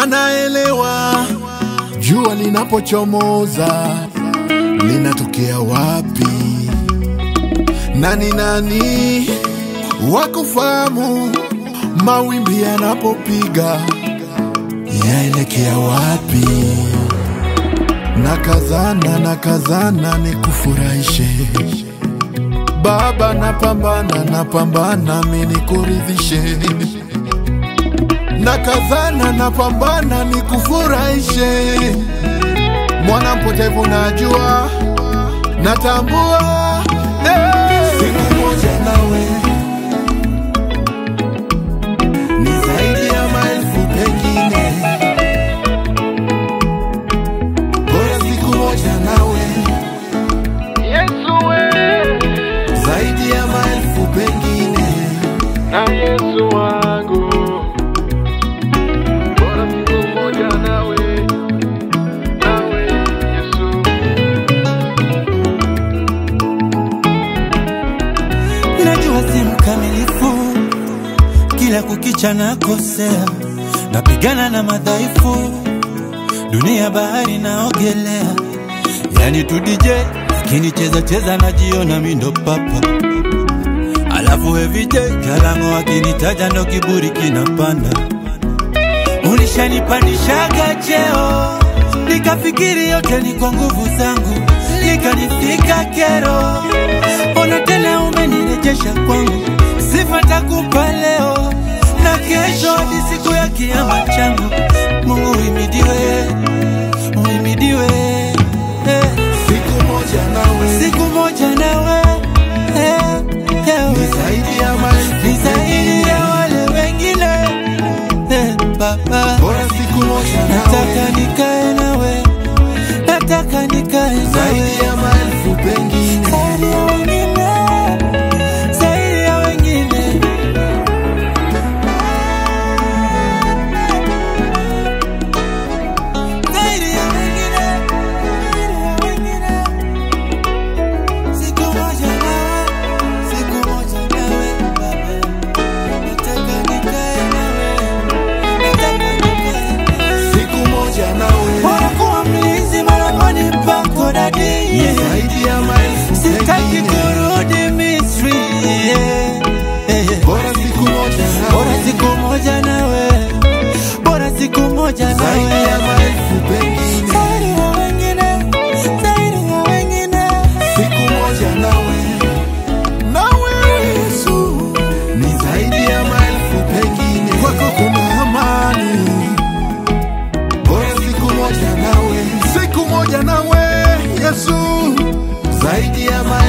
wanaelewa jua linapochomoza linatokea wapi. Nani nani wakufahamu mawimbi yanapopiga yaelekea wapi? Nakazana nakazana nikufurahishe Baba, napambana napambana mi nikuridhishe nakazana napambana nikufurahishe mwana mpotevu najua natambua eh. siku moja nawe ni zaidi ya maelfu pengine bora siku moja nawe Yesu we, zaidi ya maelfu pengine na Yesu wangu, bora siku moja nawe, nawe Yesu. Najua si mkamilifu, kila kukicha nakosea, napigana na madhaifu, dunia bahari naogelea, yani tu DJ akinicheza cheza najiona mi ndo papa, alafu VJ Kalango akinitaja ndo kiburi kinapanda. Ulishanipandishaga cheo, nikafikiri yote ni kwa nguvu zangu, nikanifika kero. Ona tena umenirejesha kwangu, sifa takupa leo na kesho hadi siku ya kiama changu. Mungu uhimidiwe, uhimidiwe eh. siku moja nawe Siku moja nawe eh, eh, ni zaidi ya maelfu ni zaidi ya wale wengine eh, Baba. bora siku moja nawe Nataka nikae nawe, nataka nikae nawe zaidi ya maelfu pengine zaidi ya wengine, zaidi ya wengine. Zaidi ya wengine, zaidi ya wengine. Siku moja nawe, siku moja nawe, Baba. Nataka nikae nawe, nataka nikae nawe. siku moja nawe Bora kuwa mlinzi malangoni pako dadi, ni zaidi ya maelfu sitaki pengine kurudi Misri. yeah, yeah. bora siku moja Bora nawe siku moja nawe, bora siku moja zaidi ya nawe, maelfu pengine zaidi ya wengine, zaidi ya wengine. siku moja nawe nawe Yesu ni zaidi ya maelfu pengine kwako kuna amani bora siku moja nawe siku moja nawe Yesu zaidi ya maelfu